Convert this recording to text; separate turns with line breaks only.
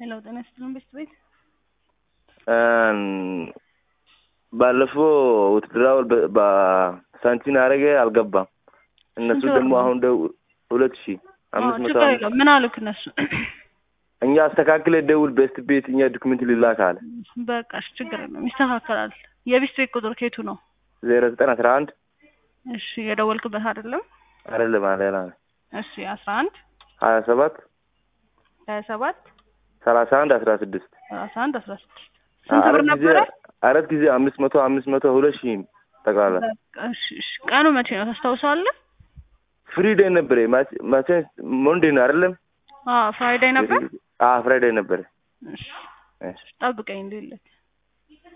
ሄሎ ጤና ይስጥልን ቤት ቤት
ባለፈው ውትድራውን በሳንቲም አረገ አልገባም። እነሱ
ስንት
ደግሞ
ብር ነው?
አሁን ደው ሁለት ሺህ አምስት መቶ
ችግር የለውም። ምን አሉክ እነሱ?
እኛ አስተካክለ ደውል ቤስት ቤት እኛ ዶክመንት ሊላክ አለ
በቃ እሺ፣ ችግር የለውም ይስተካከላል። የቤት ቤት ቁጥር ከየቱ ነው?
ዜሮ ዘጠኝ አስራ አንድ
እሺ የደወልክበት አይደለም?
አይደለም ሌላ ነው
እሺ አስራ አንድ
ሀያ ሰባት
ሀያ ሰባት
ሰላሳ አንድ አስራ ስድስት
ሰላሳ አንድ አስራ ስድስት ስንት ብር
አራት ጊዜ
ነበረ?
አራት ጊዜ አምስት መቶ አምስት መቶ ሁለት ሺህ ጠቅላላ
በቃ እሺ፣ እሺ። ቀኑ መቼ ነው ታስታውሳለህ?
ፍሪዴይ ነበረ ማቼ ሞንዴ ነው አይደለም
አዎ ፍራይዴይ ነበር።
ፍራይዴይ ነበረ
እሺ
እሺ
ጠብቀኝ እንዴት